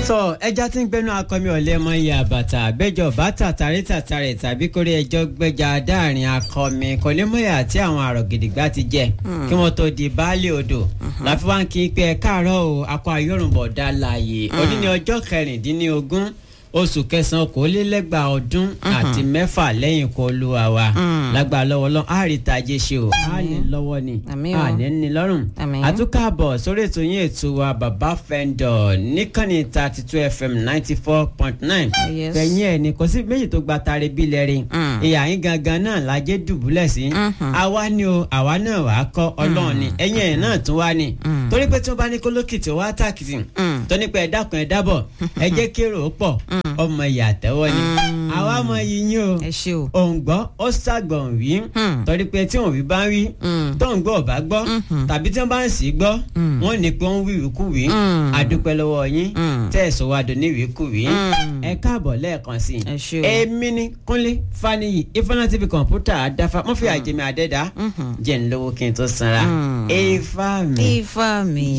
sọ ẹja tí ń gbẹnu akọmi ọ̀lẹ́ mọ iye àbàtà àbẹ́jọ bàtà tàrí tàtàrẹ̀ tàbí kórè ẹjọ́ gbẹ́jà dáàrin akọmi kọ́lémọ́yà àti àwọn àrò gidigba ti jẹ kí wọ́n tó di baálé odò láfi wá ń kí pé ẹ káàárọ̀ o akọ ayọ́rùnbọ̀ dá láàyè òní ní ọjọ́ kẹrìndínlógún oṣù kẹsàn-án okòólélẹ́gbàá ọdún àti mẹ́fà lẹ́yìn kó olúwa wa lágbà lọ́wọ́ lọ́wọ́ àrítàjẹ́ ṣe o á ní lọ́wọ́ ni Àmín o. á ní ní lọ́rùn Àmín. àtúkàbọ̀ sórí ètò yín ètò wa bàbá fẹ́ńdọ̀ níkànnì thirty two fm ninety four point nine Yes. fẹ̀yìn ẹ̀ ní kò sí méjì tó gba tari bí lẹ́rìn Mm. ìyá yín gangan náà lájẹ́ dùbúlẹ̀ sí Mhm. àwa ni o àwa náà wàá kọ́ ọlọ́run ni ẹ̀yìn ẹ̀ náà tún wá ni Mm. torí pé tí wọ́n bá ní kólókìtì wá tàkìtì Mm. tó ní pé ẹ dákun ẹ dábọ̀ ẹ jẹ́ kérò ó pọ̀ ọmọ ìyá àtẹ́wọ́ ni Mm. àwa mọ yíyín o ẹ ṣe o. òǹgbọ́ ó ṣàgbọ̀n wí Hmm. torí pé tí òun wí bá ń wí Mm. tó ń gbọ́ ọ̀bá gbọ́ Mhm. tàbí tí wọ́n bá ń sì gbọ́ Mm. wọ́n ní pé wọ́n wíwí kú wí Mm. adúpẹ́ lọ́wọ́ yín Mm. tẹ́ ẹ̀ sọ wá dùn níwí kú wí Mm. ẹ káàbọ̀ lẹ́ẹ̀kan sí Ẹ ṣé o. èmi ni Kúnlé Fáníyì Ifáná TV kọ̀ǹpútà àdáfà mọ́ fi àjẹmí àdẹ́dá Mhm. jẹ́ ń lówó kí n tó sanra Mm. Ifá mi. ifá mi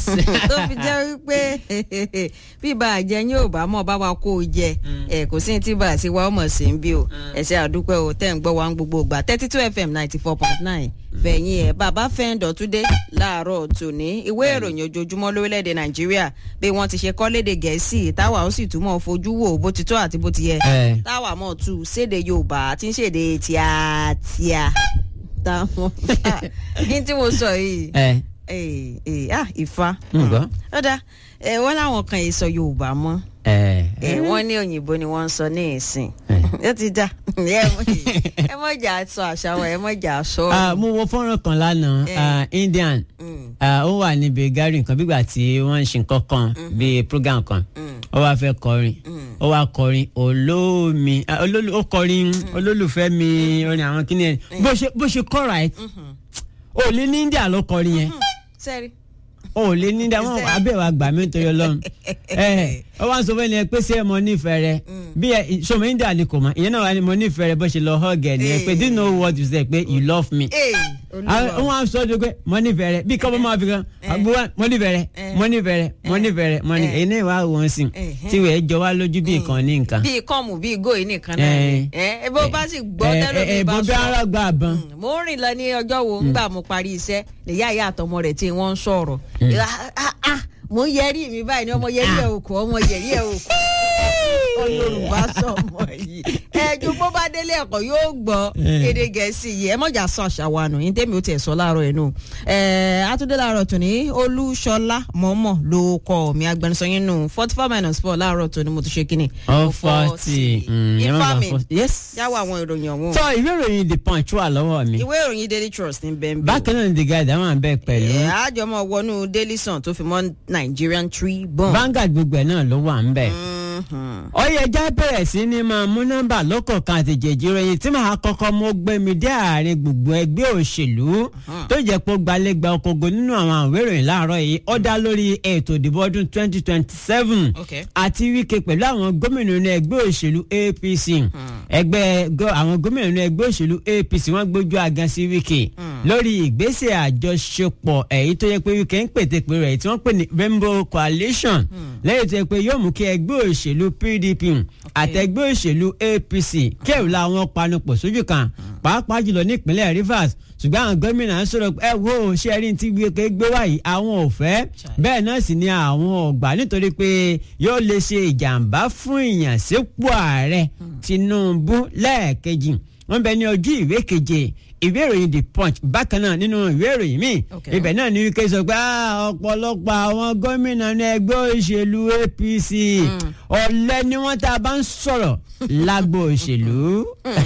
tó fi jẹ́ wípé bí bá a jẹ yín ò bá mọ̀ bá wa kó o jẹ ẹ kò sí ní tí bá a ṣe wá ọmọ sí ń bí o ẹ ṣe àdúpẹ́ o tẹ́ ń gbọ́ wa ń gbogbo ìgbà thirty two fm ninety four point nine fẹ̀yìn ẹ̀ bàbá fẹ́ǹdọ̀ túndé láàárọ̀ tòní ìwé ìròyìn ojoojúmọ́ lórílẹ̀‐èdè nàìjíríà bí wọ́n ti ṣe kọ́ léde gẹ̀ẹ́sì táwa ó sì túmọ̀ fojú wò bó ti tó àti bó ti yẹ ẹ táwa mọ̀ tù séde yorùbá tí ń ṣèdè tíátíá táwọn kí n tí mo sọ yìí ẹ ee ee ah ifá. ń gbọ́. ọ̀dà ẹ wọ́n láwọn kan yìí sọ yorùbá mọ́ ẹ ẹ wọ́n ní òyìnbó ni wọ́n ń sọ ní ìsìn ẹ. ó ti dá ẹ mọ̀- ẹ mọ̀ jà sọ àṣà wọn ẹ mọ̀ jà sọ. Ah, mo wo fọ́nrán kan lánàá Eh. ah, Indian Mm, Ah, ó wà níbi gari nǹkan bígbà tí wọ́n ń ṣe nǹkan kan bíi program kan mm, ó wá fẹ́ kọrin mm. ó wá kọrin olómi ah, olólù- ó kọrin olólùfẹ́ mi orin àwọn kíni ẹ̀ bó ṣe bó ṣe kọ́ right Mhm. ó lé ní India ló kọrin yẹn sẹ́rí. ó lé ní India wọn Ṣe- abẹ́ wa gbà mí nítorí Ọlọ́run ẹ ó wá sọ fún ẹni pé ṣé mo nífẹ̀ẹ́ rẹ bí ẹ sọmọ India ni kò mọ ìyẹn náà wà ní mo nífẹ̀ẹ́ rẹ bó ṣe lọ hug ẹ nìyẹn pé do you know what you say pé you love me ee olúwa wọn á sọ ọdún pé mo nífẹ̀ẹ́ rẹ bí kọ́bọ́ máa fi kan àbúrò mo nífẹ̀ẹ́ rẹ mo nífẹ̀ẹ́ rẹ mo nífẹ̀ẹ́ rẹ mo nífẹ̀ẹ́ rẹ ẹni ìwà wọn sìn Eh. tí wẹ́ẹ́ jọ wá lójú bí nǹkan ní nǹkan. bíi kọ́ọ̀mù bíi góì nìkan náà ni ẹ ẹ bó bá sì gbọ́ tẹ́lẹ̀ mi bá bọ́ bí sọ. ara gba àbọ̀n. Mm, mo ń rìn lọ ní ọjọ́ wo ńgbà mo parí iṣẹ́ lèyá ìyá àtọmọ rẹ̀ tí wọ́n ń sọ̀rọ̀ Ah, ah, ah, mo ń yẹrí mi báyìí ni ọmọ yẹrí ẹ̀ òkú ọmọ yẹrí ẹ̀ òkú ọ Yorùbá sọmọ yìí ẹjú bó bá délé ẹ̀kọ́ yóò gbọ́ Eh. èdè Gẹ̀ẹ́sì yìí ẹ mọ̀jà sọ àṣà wa nù yín tẹ́mi ó tiẹ̀ sọ láàárọ̀ ẹ̀ nù àtúndé láàárọ̀ tòní Olúṣọlá mọ̀ọ́mọ̀ ló kọ́ mi agbẹnusọ yín nù forty four minus four láàárọ̀ tòní mo tún ṣe kíni. ọ fọ́ọ̀tì ifá mi yes. yáwó àwọn ìròyìn ọ̀hún tọ́ ìwé ìròyìn the punch wà lọ́wọ́ mi ìwé ìròyìn daily trust ní bẹ́ẹ̀ bí. bákan náà ni the guide àwọn àbẹ̀ pẹ̀lú ẹ̀ àjọmọ̀ wọnú daily sun tó fi mọ́ nigerian tribune. Vanguard gbogbo ẹ̀ náà ló wà ń bẹ̀. Mhm. ọyẹjà bẹ̀rẹ̀ sí ni máa mú nọ́mbà lọ́kọ̀ọ̀kan àti jèjì ìròyìn tí màá kọ́kọ́ mú gbẹ̀mí dé àárín gbogbo ẹgbẹ́ òṣèlú tó jẹ́ pé ó gbalẹ́gba ọkọ̀ọ̀gọ̀ nínú àwọn àwé ìròyìn láàárọ̀ yìí ó dá lórí ètò ìdìbò ọdún 2027 Okay. àti Wike pẹ̀lú àwọn gómìnà inú ẹgbẹ́ òṣèlú APC ẹgbẹ́ gọ- àwọn gómìnà inú ẹgbẹ́ òṣèlú APC wọ́n gbójú agan sí Wike lórí ìgbésẹ̀ àjọṣepọ̀ èyí tó yẹ pé Wike ń pètè pé rẹ̀ tí wọ́n pè ní Rainbow Coalition lẹ́yìn tó yẹ pé yóò mú kí ẹgbẹ́ òṣèlú PDP àtẹgbẹ́ òṣèlú APC kẹ́rù làwọn panupọ̀ sójú kan pàápàá jùlọ nípínlẹ̀ Rivers ṣùgbọ́n àwọn gómìnà ń sọ̀rọ̀ ẹ wo ṣé ẹ rí ní tí Wike gbé wáyé àwọn ò fẹ́ bẹ́ẹ̀ náà sì ni àwọn ọ̀gbà nítorí pé yóò lè ṣe ìjàmbá fún ìyànsípò ààrẹ Tinubu lẹ́ẹ̀kejì wọ́n bẹ ní ojú ìwé keje ìwé ìròyìn the punch bákan náà nínú ìwé ìròyìn míì Okay. ibẹ̀ náà ní Wike sọ pé "Ah, ọ̀pọ̀lọpọ̀ àwọn gómìnà ní ẹgbẹ́ òṣèlú APC ọ̀lẹ ni wọ́n tá a bá ń sọ̀rọ̀ lágbo òṣèlú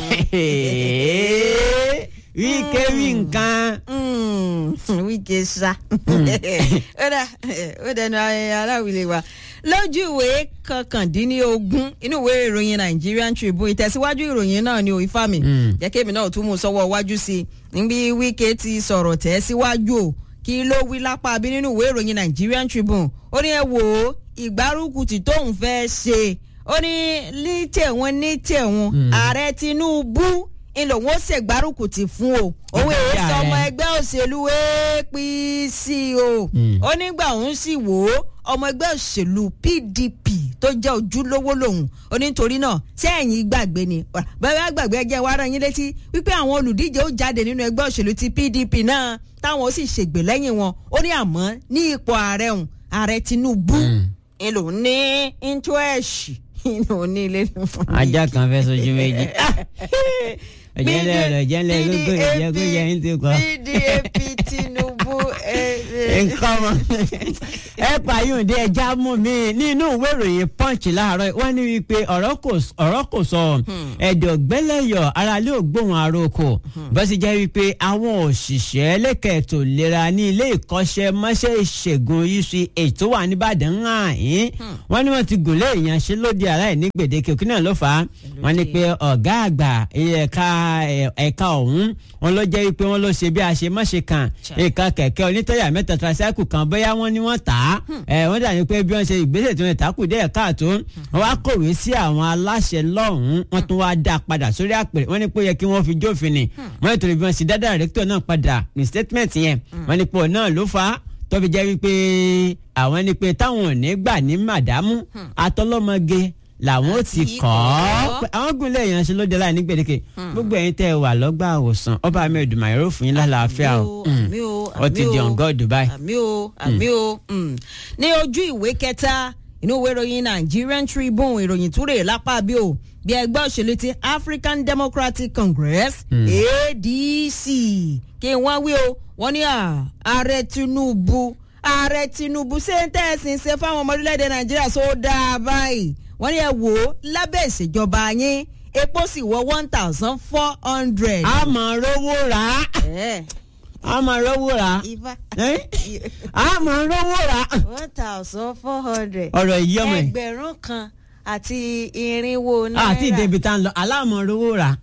Wike wí nǹkan. Mm, Wike sá ó dà ó dẹnu aláwìlẹ̀ wa lójú ìwé kọkàndínlógún inú ìwé ìròyìn Nigerian Tribune ìtẹ̀síwájú ìròyìn náà ni òyìnbá mi Mm. jẹ́ kémi náà tún mú sọ́wọ́ wájú sí i níbi Wike ti sọ̀rọ̀ tẹ̀ síwájú o kí ló wí lápá bí nínú ìwé ìròyìn Nigerian Tribune ó ní ẹ wò ó ìgbárùkù tí tóun fẹ́ ṣe ó ní ní tẹ̀wọ̀n ní tẹ̀wọ̀n ààrẹ Tinubu ń lòun ó ṣègbárùkùtì fún o òun èyí Àjàjà sọmọ rẹ̀. ẹgbẹ́ òṣèlú apc o ó nígbà òun sì wò ó ọmọ ẹgbẹ́ òṣèlú pdp tó jẹ́ ojúlówó lòun ó ní nítorí náà sẹ́yìn gbàgbé ni bẹ́ẹ̀ gbàgbé ẹjẹ́ wa rán yín létí wípé àwọn olùdíje ó jáde nínú ẹgbẹ́ òṣèlú ti pdp náà táwọn ó sì ṣègbè lẹ́yìn wọn ó ní àmọ́ ní ipò ààrẹ òun ààrẹ tinubu ń lòun ní íńtúẹ̀ṣì inú ní ilé fún mi. ajá kan fẹ́ sojú méjì ọ̀jẹ̀lẹ̀ rẹ̀ ọ̀jẹ̀lẹ̀ gbogbo ìjẹ́kú yẹ ń ti kọ́. pdp tinubu nǹkan mọ ẹ pààyàn dé ẹja mú mi nínú ìwé ìròyìn punch láàárọ̀ wọ́n ní wípé ọ̀rọ̀ kò ọ̀rọ̀ kò sọ ẹ̀dọ̀ gbẹ́lẹ́yọ̀ aráalé ògbóhùn àròkò bó sì jẹ́ wípé àwọn òṣìṣẹ́ lẹ́kẹ̀ẹ́tò lera ní ilé ìkọ́ṣẹ́mọṣẹ́ ìṣègùn uch tó wà nìbàdàn ń hàn yín wọ́n ní wọ́n ti gòlé ìyanṣẹ́lódì aláìní gbèdéke òkú náà ló fà á wọ́n ní pé ọ̀gá àgbà ẹ̀ka ẹ̀ka ọ̀hún wọn ló jẹ́ wípé wọ́n ló ṣe bí a ṣe mọ́ṣe kan nǹkan kẹ̀kẹ́ onítọ̀yà mẹ́ta tíráṣáìkù kan bóyá wọ́n ní wọ́n tà á ẹ̀ wọ́n dàbí pé bí wọ́n ṣe ìgbésẹ̀ tí wọ́n tà kù díẹ̀ káàtó wọ́n wá kọ̀wé sí àwọn aláṣẹ lọ́hùn-ún wọ́n tún wá dá a padà sórí àpèrè wọ́n ní pé ó yẹ kí wọ́n fi jófin ni wọ́n ní torí bí wọ́n ṣe dá dàrẹ́kítọ̀ náà padà ní statement yẹn wọ́n ní pé òun náà ló fà á tó fi jẹ́ wípé àwọn ní pé táwọn ò ní gbà ní màdámù atọ́lọ́mọge làwọn ò ti kọ́ ọ́ àwọn gúnlẹ̀ yẹn ṣe lóde láì ní gbèdéke gbogbo ẹ̀yin tẹ́ ẹ wà lọ́gbà àwòsàn ọba mi ìdùnnú àìró fún yín lálàáfíà o àmì o ó ti di ọ̀ngọ́ dubai. àmì o àmì o ní ojú ìwé kẹta inú ìwé ìròyìn Nigerian Tribune ìròyìn túrè lápá bí o bí ẹgbẹ́ òṣèlú ti African Democratic Congress ADC kí wọ́n wí o wọ́n ní ààrẹ Tinubu ààrẹ Tinubu ṣé ń tẹ̀sìn ṣe fáwọn ọmọ orílẹ̀-èdè Nàìjíríà só dáa báyìí wọ́n ní ẹ wò ó lábẹ́ ìṣèjọba yín epo sì wọ one thousand four hundred. a máa rówó rà á a máa rówó rà á ifá a máa rówó rà á. one thousand four hundred. ọ̀rọ̀ yìí ọmọ ẹ̀ ẹgbẹ̀rún kan àti irinwó náírà. àti ìdèbí tá ń lọ aláàmọ̀ rówó rà á.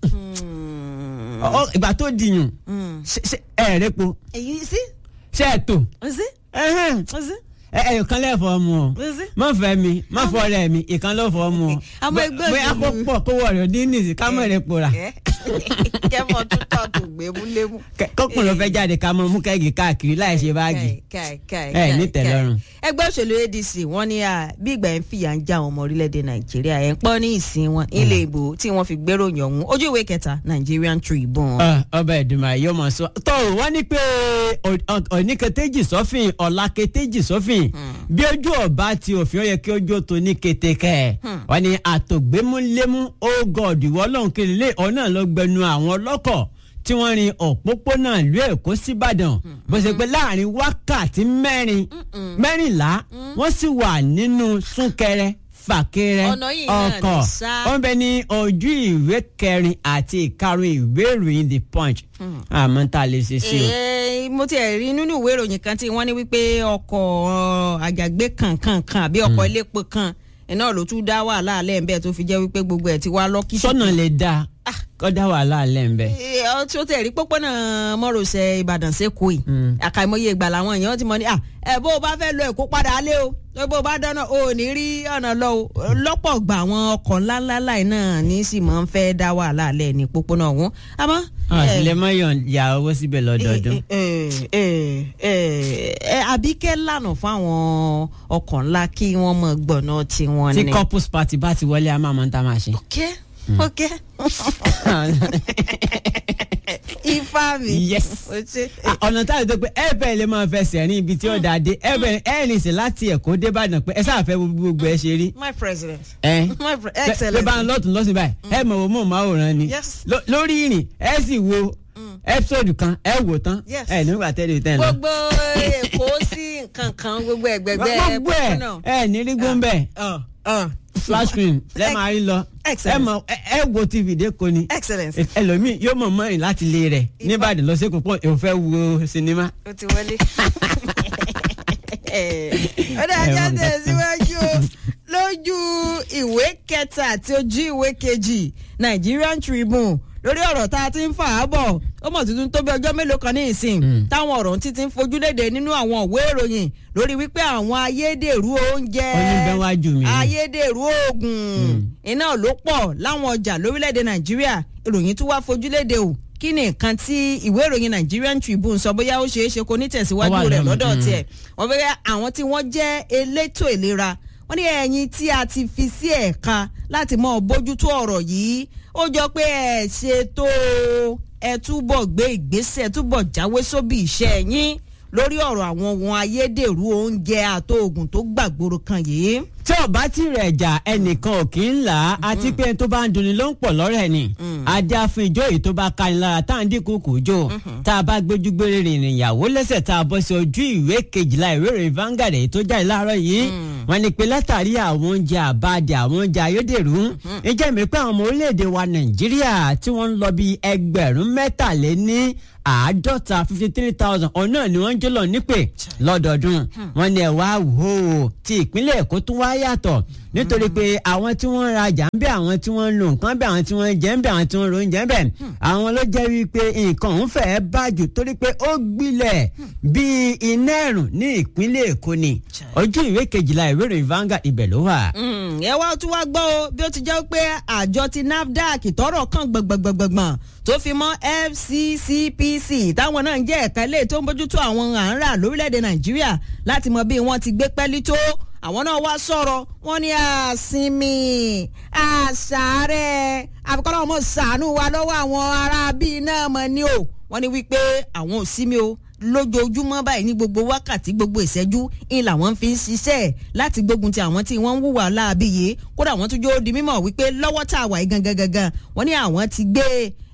Ọ- ìgbà tó dìyàn ẹ̀ẹ́dẹ́po èyí sí ṣe é tó ó sí ẹ̀hẹ́n. ó sí ẹ ẹ kan lẹ́fọ̀ ọmọ o ó sí. má fẹ́ mi má fọ ọ̀rẹ́ mi ìkan ló fọ ọmọ o Àmọ́ ẹgbẹ́ bóyá kó òṣèlú- pọ̀ kó wọ̀ rẹ̀ dín nìsí ká mọ̀ rẹ̀ pòrà kẹ́mọ̀ tó tọ̀ tó gbémúlémú. kọ́kùnrin fẹ́ jáde ká mọ̀ mú kẹ́gì káàkiri láì ṣe báàgì Káì, káì, ẹ káì, ní tẹ́lọ́rùn. káì. ẹgbẹ́ òṣèlú ADC wọ́n ní à, bí ìgbà yẹn fìyà ń já àwọn ọmọ orílẹ̀-èdè Nàìjíríà ẹ̀ ń pọ́n ní ìsìn wọn ilé ìbò tí wọ́n fi gbéròyìn ọ̀hún ojú ìwé kẹta Nigerian Tribune. Ọ, ọba ìdùnnú ayé ọmọ sọ tó wọ́n ní pé oníketéjì sọ́fìn ọ̀làketéjì sọ́fìn bí ojú ọba ti òfin ó yẹ kí ojú tó ní ketekẹ wọ́n ní àtògbémúlémú ó gọ̀ọ̀dù wọ́lọ́hún kiri lé ọ̀nà ló gbẹnu àwọn ọlọ́kọ̀ tí wọ́n rin òpópónà ìlú Èkó síbàdàn bó ṣe pé láàrin wákàtí mẹ́rin mẹ́rìnlá wọ́n sì wà nínú súnkẹrẹ fàkẹrẹ Ọ̀nà yìí náà ní ọkọ̀ sá. wọ́n bẹ ní ojú ìwé kẹrin àti ìkarùn ìwé ìròyìn the punch àmọ́ tá a lè ṣe sí o. Eh, mo ti ẹ̀ rí nínú ìwé ìròyìn kan tí wọ́n ní wípé ọkọ̀ ọ, àjàgbé kankan kan àbí ọkọ̀ elépo kan iná ló tún dá wàhálà alẹ́ ń bẹ́ẹ̀ tó fi jẹ́ wípé gbogbo ẹ̀ ti wá lọ́kì. sọ́nà lè dáa kọ́ dá wàhálà alẹ́ ń bẹ. Eh, ọ tí ó tẹ̀ rí pópónà mọ́rọ̀ṣẹ̀ Ìbàdàn sẹ́kọ̀ọ́ yìí àkàìmọye ìgbà làwọn èèyàn ti mọ ní à ẹ bó o bá fẹ́ lọ Èkó padà alẹ́ o tó bó o bá dáná o ò ní rí ọ̀nà lọ o lọ́pọ̀ gbà àwọn ọkọ̀ ńláńlá láì náà ní sì máa ń fẹ́ dá wàhálà alẹ́ ní pópónà ọ̀hún àmọ́. àti eh, lè má yàn ya owó síbẹ̀ lọ́dọọdún. ẹ ẹ ẹ ẹ àbíkẹ́ lànà fún àwọn ọkọ̀ ńlá kí wọ́n mọ gbọ̀nà tiwọn tí ni. couples party bá ti wọlé a máa mọ tá a máa ṣe. ok ok ifá mi. Yes. o ṣe. Ah, ọ̀nà táyà tó pé ẹ bẹ́ẹ̀ lè máa fẹsẹ̀ rìn ibi tí ó dáa dé ẹ bẹ́ẹ̀ ẹ rìn sí láti Èkó dé Ìbàdàn pé ẹ sáà fẹ́ wo bí gbogbo ẹ ṣe rí. my president. ẹ my pre ló excellent. bá ń lọ́tún lọ́sìn báyìí ẹ mọ̀ wò mọ̀ máwòrán ni Yes. Ló- lórí ìrìn ẹ sì wo episode kan ẹ wò tán Yes. ẹ nígbà tẹ́lẹ̀ tẹ́ lọ. gbogbo èkó sí nǹkan kan gbogbo ẹgbẹgbẹ gbogbo ẹ ẹ ní rí gbóǹbẹ flash screen lẹ máa rí lọ ẹ Excellent. mọ ẹ ẹ wo tv dé ko ni excellent. ẹlòmíì yóò mọ̀ mọ́rin láti lé rẹ̀ nìbàdàn lọ sí Èkó pọ̀ èò fẹ́ wo sinimá. ó ti wọlé. ó dá ajá Ẹ̀wọ̀n nǹkan. tẹ̀síwájú o lójú ìwé kẹta àti ojú ìwé kejì Nigerian Tribune lórí ọ̀rọ̀ tá a ti ń fà á bọ̀ ó mọ̀ tuntun tó bí ọjọ́ mélòó kan ní ìsìn táwọn ọ̀rọ̀ títí ń fojú léde nínú àwọn òwe ìròyìn lórí wípé àwọn ayédèrú oúnjẹ Oníbẹ̀wájú mi. ayédèrú oògùn iná ló pọ̀ láwọn ọjà lórílẹ̀‐èdè nàìjíríà ìròyìn tún wá fojú léde o kí ni nǹkan tí ìwé ìròyìn Nigerian Tribune sọ bóyá ó ṣeé ṣe kó ní Ó tẹ̀síwájú wà rẹ̀ lọ́nà, lọ́dọ̀ mm. tiẹ̀ wọ́n fẹ́ àwọn tí wọ́n jẹ́ elétò ìlera wọ́n ní ẹ̀yin tí a ti fi sí ẹ̀ka láti mọ bójútó ọ̀rọ̀ yìí ó jọ pé ẹ ṣètò ẹ túbọ̀ gbé ìgbésẹ̀ túbọ̀ jáwé sóbì iṣẹ́ yín lórí ọ̀rọ̀ àwọn ohun ayédèrú oúnjẹ àtòògùn tó gbàgbóró kan yìí. tí ò bá ti rẹ̀ jà ẹnìkan ò kì í là á àti pé ẹni tó bá ń dunni ló ń pọ̀ lọ́rẹ̀ ni ajá fún ijó yìí tó bá ka ni lára tá à ń dínkù kù jò tá a bá gbójú gbére rìnrìn ìyàwó lẹ́sẹ̀ tá a bọ́ sí ojú ìwé kejìlá ìwé ìròyìn Vanguard èyí tó jáde láàárọ̀ yìí wọ́n ní pé látàrí àwọn oúnjẹ àbáàdì àwọn oúnjẹ ayédèrú ìjẹ́ mi pé àwọn ọmọ orílẹ̀-èdè wa Nàìjíríà tí wọ́n ń lọ bí ẹgbẹ̀rún mẹ́tàléní àádọ́ta fifty three thousand ọ̀nà ni wọ́n ń jólọ nípè lọ́dọọdún wọ́n ní ẹ̀ wá wò ó ti ìpínlẹ̀ Èkó tún wá yàtọ̀ nítorí pé àwọn tí wọ́n ń rajà ń bẹ àwọn tí wọ́n ń lo nǹkan bẹ àwọn tí wọ́n ń jẹ ń bẹ àwọn tí wọ́n ń ro oúnjẹ ń bẹ àwọn ló jẹ́ wípé nǹkan òun fẹ́ẹ́ bàjù torí pé ó gbilẹ̀ bíi iná ẹ̀rùn ní ìpínlẹ̀ Èkó ni ojú ìwé kejìlá ìwé ìròyìn Vanguard ibẹ̀ ló wà. Mm, ẹ wá tún wá gbọ́ o bí ó ti jẹ́ pé àjọ ti NAFDAC tọ́rọ̀ kàn gbọ̀ngbọ̀ngbọ̀ngbọ̀n tó fi mọ́ FCCPC táwọn náà ń jẹ́ ẹ̀ka ilé tó ń bójútó àwọn àǹrà lórílẹ̀‐èdè Nàìjíríà láti mọ bí wọ́n ti gbé pẹ́lí tó àwọn náà wá sọ̀rọ̀ wọ́n ní àsinmi àṣàrẹ̀ àfikọ́lọ́ ọmọ ṣàánú wa lọ́wọ́ àwọn ará bíi náà mọ̀ ni o wọ́n ní wípé àwọn ò sí mi o lójoojúmọ́ báyìí ní gbogbo wákàtí gbogbo ìṣẹ́jú ń làwọn fi ń ṣiṣẹ́ láti gbógun ti àwọn tí wọ́n ń hùwà láabi yìí kódà wọ́n tún jó di mímọ̀ wípé lọ́wọ́ tá a wà yìí gangan gangan wọ́n ní àwọn ti gbé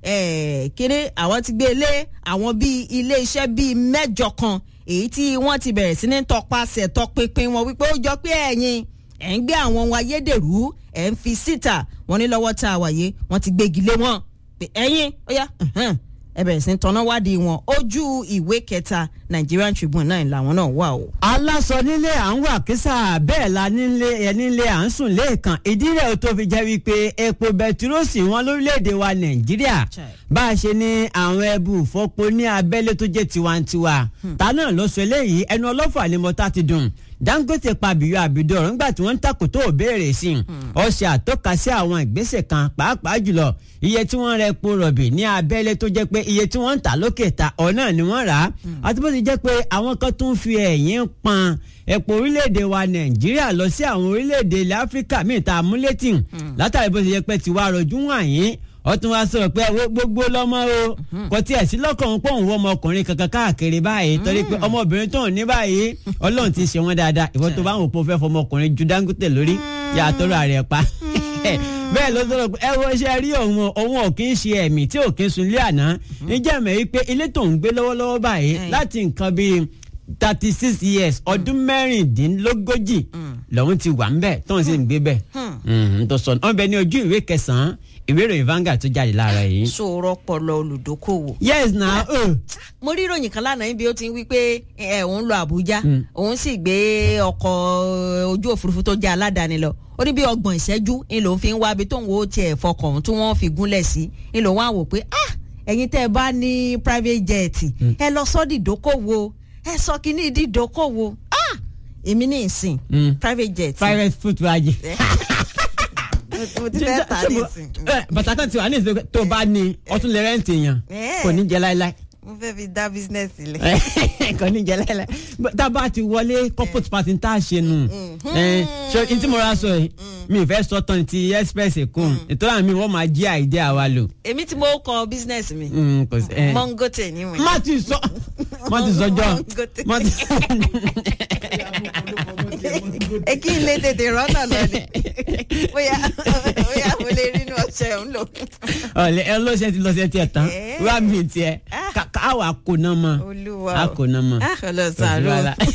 kéré àwọn ti gbé lé àwọn bíi ilé iṣẹ́ bíi mẹ́jọ kan èyí tí wọ́n ti bẹ̀rẹ̀ sí ní tọpasẹ̀ tọpinpin wọn wípé ó jọ pé ẹ̀yin ẹ̀ ń gbé àwọn ohun ayédèrú ẹ̀ ń fi síta wọ́n ní lọ́wọ́ tá a wà yìí wọ́n ti gbégi lé wọn pé ẹ̀yin ó yá ẹ bẹ̀rẹ̀ sí ní tọ́nà wádìí wọn ojú ìwé kẹta Nigerian Tribune náà làwọn náà wà o. aláṣọ nílé à ń wà kísà bẹ́ẹ̀ la nílé ẹ nílé à ń sùn lẹ́ẹ̀kan ìdí rẹ̀ tó fi jẹ́ wípé epo bẹtiróòsì wọn lórílẹ̀‐èdè wa nàìjíríà bá a ṣe ní àwọn ẹbù fọpo ní abẹ́lé tó jẹ́ tiwantiwa ta náà ló sọ eléyìí ẹnu ọlọ́fà ni mo ta ti dùn Dangote pabiyọ àbídọ ọ̀rọ̀ nígbà tí wọ́n ń takò tó béèrè sí i ó ṣe àtọ́ka sí àwọn ìgbésẹ̀ kan pàápàá jùlọ iye tí wọ́n rẹ epo rọ̀bì ní abẹ́lé tó jẹ́ pé iye tí wọ́n ń tà lókè ta ọ̀nà ni wọ́n rà á àti bó ti jẹ́ pé àwọn kan tún fi ẹ̀yìn pọn epo orílẹ̀-èdè wa Nàìjíríà lọ sí àwọn orílẹ̀-èdè ilẹ̀ Áfíríkà míì tá a mú létí látàrí bó ti jẹ́ pé tiwa rọ̀jú wọ̀nyí ó tún wá sọ̀rọ̀ pé gbogbo lọ́mọ o kò tiẹ̀ sí lọ́kàn pọ̀ ń wọ ọmọkùnrin kankan káàkiri báyìí torí pé ọmọbìnrin tó ń ní báyìí ọlọ́run ti ṣe wọ́n dáadáa ìwọ tó bá ń wò pé o fẹ́ fọmọkùnrin ju Dangote lórí yà á tọrọ àrẹ pa bẹ́ẹ̀ ló sọ̀rọ̀ pé ẹ wo ṣe rí òun òun ò kí ń ṣe ẹ̀mí tí ò kí ń sun ilé àná níjẹ́ mẹ́ wípé ilé tó ń gbé lọ́wọ́lọ́wọ́ báyìí láti nǹkan bíi thirty six years ọdún mẹ́rìndínlógójì lòun ti wà ń bẹ̀ tóun sì ń gbé bẹ̀ tó sọ ọ́n bẹ ní ojú ìwé kẹsàn-án ìwé ìròyìn Vanguard tó jáde lára yìí. sọ̀rọ̀ pọ̀lọ olùdókòwò. yes na. Uh. mo rí ìròyìn kan lánàá níbi ó ti ń wí pé ẹ òun lọ Àbújá òun sì gbé ọkọ̀ ojú òfurufú tó jẹ́ aládàáni lọ ó ní bí ọgbọ̀n ìṣẹ́jú ń lòun fi ń wá ibi tóun ó tiẹ̀ fọkàn tí wọ́n fi gúnlẹ̀ sí ń lòun á wò pé ah ẹ̀yin tẹ́ ẹ bá ní private jet ẹ lọ sọ́ dìdókòwò ẹ sọ kínní dìdókòwò ah èmi ní ìsìn private jet. private foot wájú mo ti fẹ́ ta ní ìsìn. bàtà kan ti wà ní ìsìn tó bá ní ọtún lè rẹ́ǹtì yàn kò ní jẹ láéláé. mo fẹ́ fi dá business sílẹ̀. kò ní jẹ láéláé tá a bá ti wọlé corporate party tá a ṣe nù ṣe n tí mo ra sọ yìí mi fẹ́ sọ tán ti express kún ètò àmì wọ́n máa jí àìdí àwa lò. èmi tí mo kọ business mi kò sí. Mongote ni mo. má ti sọ má ti sọ jọ má ti. ẹ kí n lè tètè rọ́nà lọ ni bóyá bóyá mo lè rí inú ọṣẹ òun lò. ọ̀lẹ́ ẹ lọ́sẹ̀ ti lọ́sẹ̀ tiẹ̀ tán wá mi tiẹ̀ káwa kò náà mọ̀ olúwa a kò náà mọ̀. ọlọsàn ló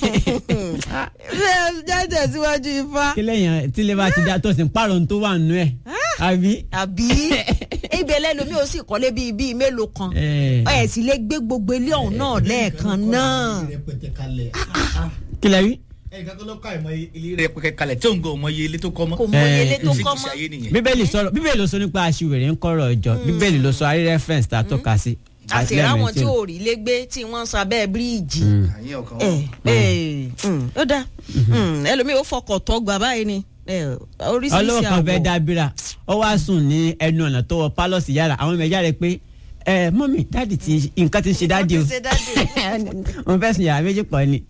bẹ́ẹ̀ jáde síwájú ifá. kí lẹ́yìn tí lè bá ti dá tó sì ń pààrọ̀ tó wà nù ẹ̀ àbí. àbí ibẹ̀ lẹ́nu mi ò sì kọ́lé bíi bíi mélòó kan ẹ̀ sì lè gbé gbogbo ilé ọ̀hún náà lẹ́ẹ̀kan náà. kí lẹ rí. ẹnìkan tó ló ká ìmọ̀ ilé rẹ̀ pẹ̀kẹ́ kalẹ̀ tí òun gan ọmọ iye ilé tó kọ́ mọ́. kò mọ Eh, ilé tó Ṣé kọ́ kìí ṣe mọ́ ayé nìyẹn. bíbélì sọ̀rọ̀ bíbélì ló sọ nípa aṣiwèrè ń kọ́rọ̀ ọjọ́ bíbélì ló sọ àrí reference tá a tọ́ka sí. àti ráwọn tí ò rí lé gbé tí wọ́n ń sọ abẹ́ bíríìjì. àyìn ọkàn ẹ wọn. ẹ mm, ó dáa Mm, ẹlòmíì ó fọkọ̀ tọ́ gbà báyìí ni ẹ, oríṣiríṣi ọlọ́wọ́ kan fẹ́ àwọ̀. dábìrà ó wá sùn ní ẹnu ọ̀nà tó wọ pálọ̀sì yàrá àwọn ọmọ ẹ̀já rẹ̀ pé ẹ mọ́mì dáàdì ti nǹkan ti ń ṣe dáàdì o Wọ́n ti ṣe dáàdì. wọ́n fẹ́ sùn yàrá méjì pọ̀ ni.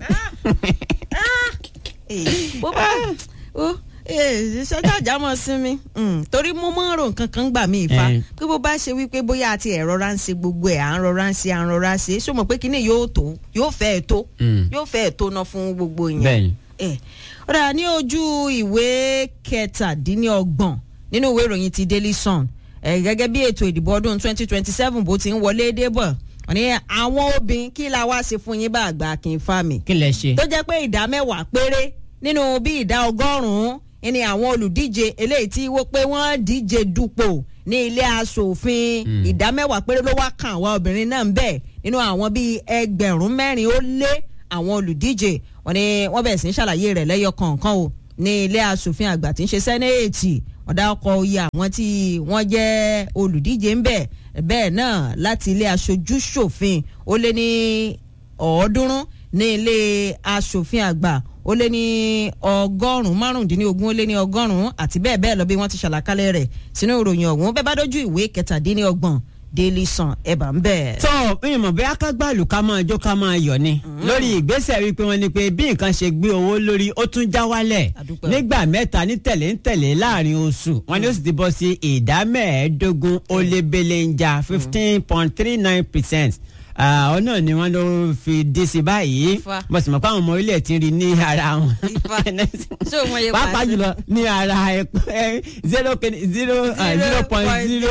Eh, bó bá ó sọjọ́ àjà mọ̀ sí mi Mm, torí mo máa ń ro nǹkan kan gbà mí ìfa Eh. pé bó bá ṣe wípé bóyá àti ẹ̀ rọra ń ṣe gbogbo ẹ̀ à ń rọra ń ṣe à ń rọra ṣe ṣó mọ̀ pé kíní yóò tó yóò fẹ́ ẹ̀ tó Mm. yóò fẹ́ ẹ̀ tó ná fún gbogbo yẹn. bẹ́ẹ̀ni ẹ ọ̀rọ̀ ní ojú ìwé kẹtàdínlọ́gbọ̀n nínú ìwé ìròyìn ti Daily Sun ẹ gẹ́gẹ́ bí ètò ìdìbò ọdún 2027 bó ti ń wọlé dé bọ̀ wọ́n ní àwọn obìnrin kí la wá ṣe fún yín bá àgbà kí n fa mi kí lẹ ṣe. tó jẹ́ pé ìdá mẹ́wàá péré nínú bí ìdá ọgọ́rùn-ún ni àwọn olùdíje eléyìí tí wọ́n pé wọ́n díje dupò ní ilé aṣòfin ìdá mẹ́wàá péré ló wá kan àwọn obìnrin náà ń bẹ̀ nínú àwọn bíi ẹgbẹ̀rún mẹ́rin ó lé àwọn olùdíje wọ́n ní wọ́n bẹ̀rẹ̀ sí í ṣàlàyé rẹ̀ lẹ́yọ kọ̀ọ̀kan o ní ilé aṣòfin àgbà tí ń ṣe sẹ́nẹ́ẹ̀tì wọ́n dá ọkọ̀ iye àwọn tí wọ́n jẹ́ olùdíje ń bẹ̀ bẹ́ẹ̀ náà láti ilé aṣojú ṣòfin ó lé ní ọ̀ọ́dúnrún ní ilé aṣòfin àgbà ó lé ní ọgọ́rùn-ún márùndínlógún ó lé ní ọgọ́rùn-ún àti bẹ́ẹ̀ bẹ́ẹ̀ lọ bí wọ́n ti ṣàlàkalẹ̀ rẹ̀ sínú ìròyìn ọ̀hún bẹ́ẹ̀ bá dójú ìwé kẹtàdínlọ́gbọ̀n Daily Sun ẹ̀bà ń bẹ̀. tó ìyẹn mọ̀ bóyá ká gbàlù ká máa jó ká máa yọ̀ ni lórí ìgbésẹ̀ wípé wọ́n ní pé bí nǹkan ṣe gbé owó lórí ó tún já wálẹ̀ Àdúpẹ́ o. nígbà mẹ́ta ní tẹ̀lé ń tẹ̀lé láàrin oṣù wọ́n ní ó sì ti bọ́ sí ìdá mẹ́ẹ̀ẹ́dógún ó lé belenja fifteen point three nine percent ọ náà ni wọ́n ló fi dé sí báyìí Ifá. mo sì mọ̀ pé àwọn ọmọ orílẹ̀ ti ń rí ní ara wọn Ifá. Ṣé o mọ iye pàápàá pàṣẹ? jùlọ ní ara ẹ̀pọ̀ ẹ̀ zero kìíní- zero ah, zero point zero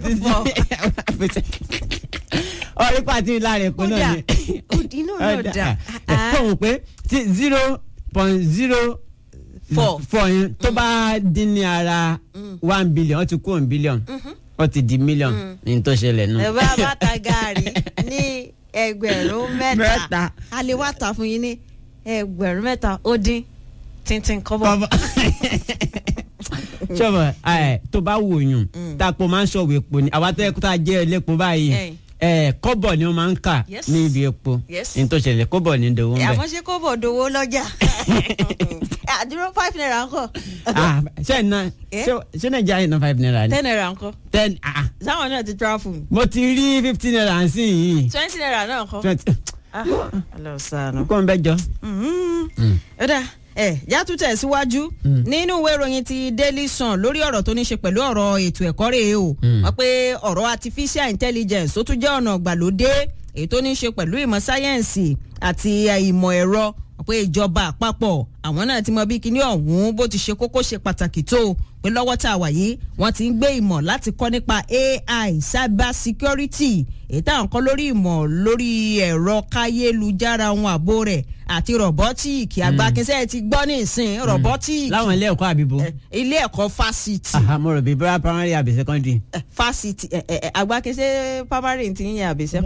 percent ọ̀rí pàtí lára ẹ̀pọ̀ Ó náà dà. ni Ó di inú náà dà. Ah. ẹ̀pọ̀ wò pé tí zero point zero Four. four yẹn tó bá dín ní ara one billion ó ti kú one billion ó ti di million ní tó ṣẹlẹ̀ nù. ẹ bá bá ta gaari ní ẹgbẹ̀rún mẹ́ta Mẹ́ta. a lè wá ta fún yín ní ẹgbẹ̀rún mẹ́ta ó dín tíntín kọ́bọ̀. Bàbá sọ́bọ̀ ẹ̀ tó bá wò yùn tápò máa ń ṣọ̀wé epo ni àwa tó yẹ kó tá a jẹ́ ẹlẹ́po báyìí Ẹ̀yìn. ẹ̀ kọ́bọ̀ ni wọ́n máa ń kà Yes. ní ibi epo Yes. ní tó ṣẹlẹ̀ kọ́bọ̀ ní ìdòwò ń bẹ̀. àmọ́ ṣé kọ́bọ̀ dowó lọ́jà àdúró five naira ńkọ́ Ah, ṣé ẹ̀ ná Eh? ṣé- ṣé nàìjíríà yìí ná five naira ni. ten naira ńkọ́ ten ah sáwọn náà ti travel mo ti rí fifteen naira sí yìí twenty naira náà ńkọ́. twenty Ah, ọlọ́sàn-án. kó n bẹ jọ. ọ̀dà ẹ̀ yàtú tẹ̀síwájú nínú ìwé ìròyìn ti Daily Sun lórí ọ̀rọ̀ tó ní ṣe pẹ̀lú ọ̀rọ̀ ètò ẹ̀kọ́ rèé o wọ́n pé ọ̀rọ̀ artificial intelligence ó tún jẹ́ ọ̀nà ìgbàlódé èyí tó ní ṣe pẹ̀lú ìmọ̀ sáyẹ́ǹsì àti eh, ìmọ̀ ẹ̀rọ wọ́n pé ìjọba àpapọ̀ àwọn náà ti mọ bí kinní ọ̀hún bó ti ṣe kókó ṣe pàtàkì tó pé lọ́wọ́ tá a wà yìí wọ́n ti ń gbé ìmọ̀ láti kọ́ nípa AI cyber security èyí táwọn kọ́ lórí ìmọ̀ lórí ẹ̀rọ káyélujára ohun ààbò rẹ̀ àti rọ̀bọ́tíìkì àgbàkinsẹ́ ti gbọ́ ní ìsìn rọ̀bọ́tíìkì láwọn ilé ẹ̀kọ́ àbíbo. eh, ilé ẹ̀kọ́ fásitì aha mo rò bí bóyá primary àbí secondary. eh, fásitì eh, eh, eh, àgbàkinsẹ́ primary ti ń yẹ àbẹ̀sẹ̀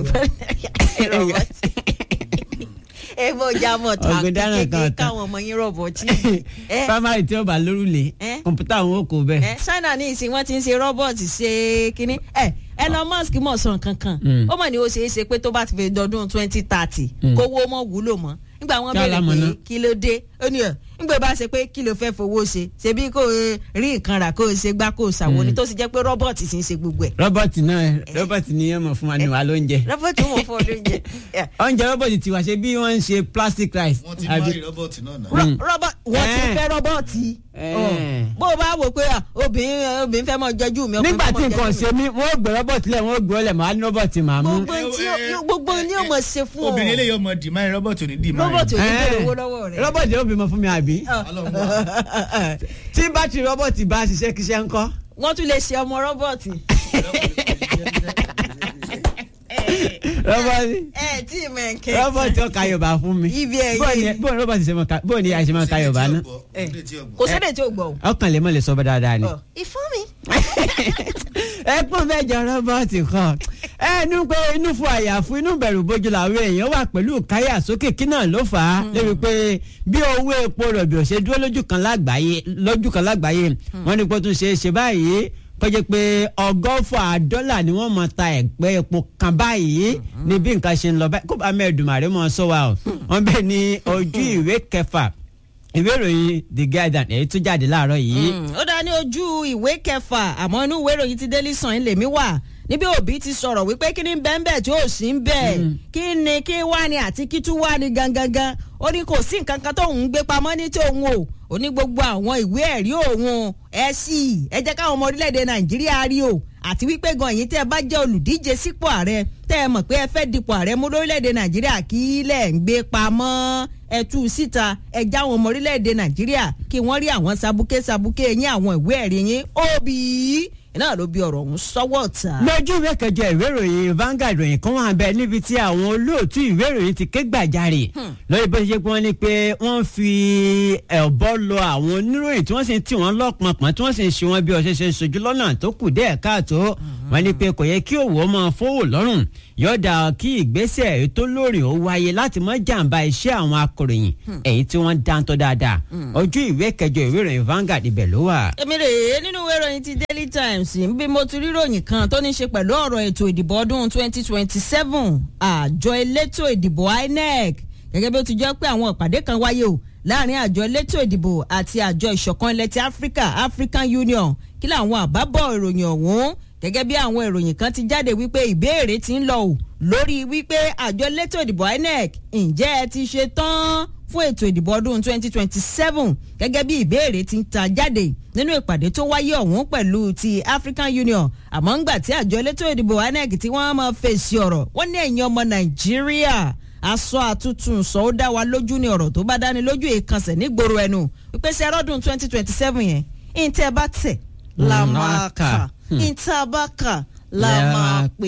ebo jamọ ta Ọ̀gbìn dáná kan kékeré ọ̀tá. káwọn ọmọ yín rọ̀bọ̀tíìkì Eh, primary tí ó bá lórúlé Eh? kọ̀ǹpútà àwọn ò kó bẹ́ẹ̀. ẹ China ní ìsìn wọn ti ń ṣe rọ́bọ̀tì ṣe kínní ẹ Elon Musk mọ̀ sàn kankan Mm. ó mọ̀ ní ó ṣeé ṣe pé tó bá ti fi dọdún twenty thirty Mm. kówó mọ̀ wúlò mọ́ nígbà wọn Kí béèrè alámọ̀ pé náà? kí ló dé ó ní ẹ nígbà bá ṣe pé kí ló fẹ́ fowó ṣe ṣebí kò eh, rí nǹkan rà kó o ṣe gbá kó o ṣàwọn ni tó sì jẹ́ pé rọ́bọ̀tì sì ń ṣe gbogbo ẹ̀ rọ́bọ̀tì náà rọ́bọ̀tì ni yẹn mọ̀ fún wa ní wa lóúnjẹ. rọ́bọ̀tì wọn fọ́ lóúnjẹ ẹ, oúnjẹ rọ́bọ̀tì tiwa ṣe bí wọ́n ń ṣe plastic rice. wọ́n ti àbí- máa rí rọ́bọ̀tì náà náà. rọ- rọ́bọ̀ wọ́n ti Eh. fẹ́ rọ́bọ̀tì Eh. Ọ, bó o bá wò pé à, obìnrin obìnrin fẹ́ mọ jọjú mi ọkùnrin nígbà fẹ́ tí mọ nǹkan jọjú mi. ṣe mí wọ́n ó gbé rọ́bọ̀tì lẹ̀ wọ́n ó gbé ọlẹ̀ màá ní rọ́bọ̀tì màá mú. gbogbo tí ó- gbogbo ní ọmọ ṣe fún ọ obìnrin eléyìí ọmọ dìmáì rọ́bọ̀tì ò ní dìmáì. rọ́bọ̀tì ò ní bèrè Eh. owó lọ́wọ́ rẹ̀. rọ́bọ̀tì ó bímọ fún mi àbí. Ọlọ́run wà. tí bátìrì rọ́bọ̀tì bá ṣiṣẹ́ kíṣẹ́ ńkọ́. wọ́n tún lè ṣe ọmọ rọ́bọ̀tì. rọ́bọ̀tì ẹ tí ì mọ ẹ̀kẹ́. rọ́bọ̀tì ó ka yorùbá fún mi Ibi ẹ̀yẹ bóò ni yìí. bóò ni rọ́bọ̀tì ṣe máa ka bóò ni àìṣe máa ka yorùbá ná kò sẹ́dẹ̀ tí ò gbọ́ o. ọkàn lè mọ̀ lè sọ bá dáadáa ni. Ọ, ìfún mi. ẹ pọ́n fẹ́ jọ rọ́bọ̀tì kan ẹnu pé inú fún àyàfún inú bẹ̀rù bójú làwọn èèyàn wà pẹ̀lú káyà sókè kí náà ló fà á lébi pé bí owó epo rọ̀bì ò ṣe dúró lójú kan lágbàáyé lójú kan lágbàáyé wọ́n ní pé ó tún ṣe é ṣe báyìí kọjá pé ọgọ́fà dọ́là ni wọ́n mọ̀ ta ẹ̀pẹ́ epo kan báyìí ní bí nǹkan ṣe ń lọ báyìí kó bá mẹ́ẹ̀dùnmáre mọ́ sọ wa o wọ́n bẹ̀ ní ojú ìwé kẹfà ìwé ìròyìn the guardian èyí tó jáde láàárọ̀ yìí. Mm, ó dá ní ojú ìwé kẹfà àmọ́ inú ìwé ìròyìn ti Daily Sun ilé mi wà níbi òbí ti sọ̀rọ̀ wípé kí ni bẹ́ẹ̀ tí ó sì ń bẹ̀ kí ni kí wá ni àti kí tún wá ni gangan ó ní kò sí nǹkan kan tóun ń gbé pamọ́ ní tòun o ó ní gbogbo àwọn ìwé ẹ̀rí òun ẹ sì ẹ jẹ́ káwọn ọmọ orílẹ̀-èdè Nàìjíríà rí o àti wípé gan yìí tẹ́ ẹ bá jẹ́ olùdíje sípò ààrẹ tẹ́ ẹ mọ̀ pé ẹ fẹ́ dipò ààrẹ mú lórílẹ̀‐èdè nàìjíríà kí lẹ̀ ń gbé pamọ́ ẹ tú u síta ẹ já àwọn ọmọ orílẹ̀‐èdè nàìjíríà kí wọ́n rí àwọn sabuké sabuké yín àwọn ìwé ẹ̀rí yín òbí náà ló bí ọ̀rọ̀ ọ̀hún sọ́wọ́ ta. lójú ìwé kẹjọ ìwé ìròyìn Vanguard ìròyìn kan wà bẹ́ẹ̀ níbi tí àwọn olóòtú ìwé ìròyìn ti ké gbàjarè lórí bó ṣe jẹ́ pé wọ́n ní pé wọ́n fi ẹ̀bọ lọ àwọn oníròyìn tí wọ́n sì ń tì wọ́n lọ́pọ̀npọ̀n tí wọ́n sì ń ṣe wọn bí ọṣẹ ṣe ń ṣojú lọ́nà tó kù díẹ̀ káàtó wọ́n ní pé kò yẹ kí òwò máa fowó lọ́rùn yọ̀ọ̀dà kí ìgbésẹ̀ ètò lórí ó wáyé láti má jàǹbá iṣẹ́ àwọn akọ̀ròyìn èyí tí wọ́n dáńtọ́ dáadáa ojú ìwé kẹjọ ìwé ìròyìn Vanguard ibẹ̀ ló wà. èmi rèé nínú ìwé ìròyìn ti Daily Times ń bí mo ti rí ròyìn kan tó ní í ṣe pẹ̀lú ọ̀rọ̀ ètò ìdìbò ọdún 2027 àjọ elétò ìdìbò INEC gẹ́gẹ́ bí ó ti jẹ́ pé àwọn ìpàdé kan wáyé o láàrin àjọ elétò ìdìbò àti àjọ ìṣọ̀kan ilẹ̀ ti Africa African Union kí làwọn àbábọ̀ ìròyìn ọ̀hún gẹ́gẹ́ bí àwọn ìròyìn kan ti jáde wípé ìbéèrè ti ń lọ o lórí wípé àjọ elétò ìdìbò INEC ǹjẹ́ ẹ ti ṣe tán fún ètò ìdìbò ọdún 2027 gẹ́gẹ́ bí ìbéèrè ti ń ta jáde nínú ìpàdé tó wáyé ọ̀hún pẹ̀lú ti African Union àmọ́ ńgbà tí àjọ elétò ìdìbò INEC tí wọ́n máa fèsì ọ̀rọ̀ wọ́n ní ẹ̀yin ọmọ Nàìjíríà aṣọ àtúntún sọ ó dá wa lójú ní ọ̀rọ̀ tó bá dáni lójú ìkànsẹ̀ nígboro ẹnu ìpèsè ẹrọ́dún 2027 yẹn ìǹtẹ́ bá tẹ̀ la máa kà ìǹtẹ́ bá kà la máa pè.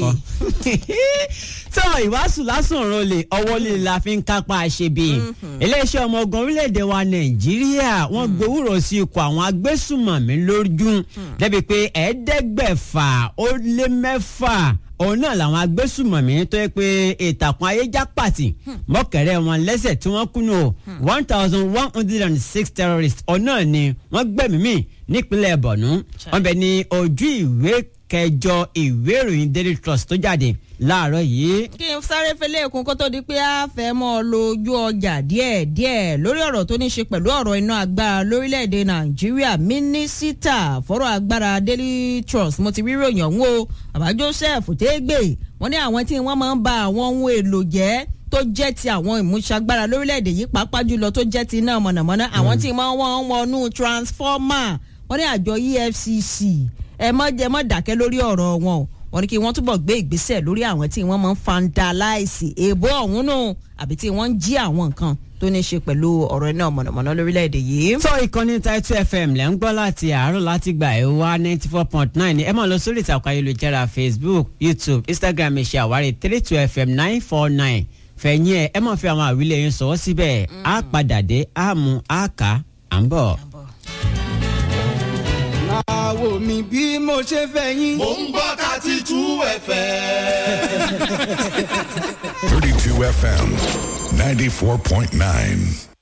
tó ìwàásù lásán ọ̀rọ̀ lè ọwọ́ lè la fi ń kápá àṣebí iléeṣẹ́ ọmọ ogun orílẹ̀-èdè wa nàìjíríà wọ́n gbowórò sí ikọ̀ àwọn agbésùmọ̀mí lójú débi pé ẹ̀ẹ́dẹ́gbẹ̀fà ó lé mẹ́fà òun náà làwọn agbésùmọ̀mí tó yẹ pé ìtàkùn ayéjá pàtì mọ́kẹ̀rẹ́ wọn lẹ́sẹ̀ tí wọ́n kùnú one thousand one hundred and six terrorists ọ̀nà ni wọ́n gbẹ̀mí mì nípínlẹ̀ bọ̀nú wọ́n bẹ ní ojú ìwé kẹjọ ìwé ìròyìn daily trust tó jáde láàárọ̀ yìí. kí n sáré fẹlẹ́ ẹ̀kún kó tó di pé a fẹ́ mọ́ ọ lójú ọjà díẹ̀ díẹ̀ lórí ọ̀rọ̀ tó ní ṣe pẹ̀lú ọ̀rọ̀ iná agbára lórílẹ̀‐èdè nàìjíríà mínísítà fọ́rọ̀ agbára daily trust mo ti rí ròyìn ọ̀hún o bàbá joseph tégbè wọ́n ní àwọn tí wọ́n máa ń ba àwọn ohun èlò jẹ́ tó jẹ́ ti àwọn ìmúṣagbára lórílẹ̀‐èdè yìí pàápàá jùlọ tó jẹ́ ti iná mọ̀nàmọ́ná àwọn tí wọ́n wọ́n wọnú transformer wọ́n ní àjọ EFCC ẹ mọ́ ẹ mọ́ dákẹ́ lórí ọ̀rọ̀ wọn o wọ́n ní kí wọ́n túbọ̀ gbé ìgbésẹ̀ lórí àwọn tí wọ́n máa ń vandalize èèbó ọ̀hún nù àbí tí wọ́n ń jí àwọn nǹkan tó ní í ṣe pẹ̀lú ọ̀rọ̀ iná mọ̀nàmọ́ná lórílẹ̀‐èdè yìí. tó ìkànnì Title FM lẹ́ ń gbọ́ láti àárọ̀ láti gbà ẹ̀ wá ninety four point nine ẹ máa lọ sórí ìtàkùn ayélujára Facebook YouTube Instagram ẹ ṣe àwárí three two FM nine four nine fẹ̀yìn ẹ̀ ẹ máa fi àwọn àwílẹ̀ yẹn sọ̀wọ́ síbẹ̀ á padà dé á mú á kà á ń bọ̀. àwo mi bí mo ṣe fẹ́ yín. Mo ń gbọ́ thirty two FM. 32 FM 94.9.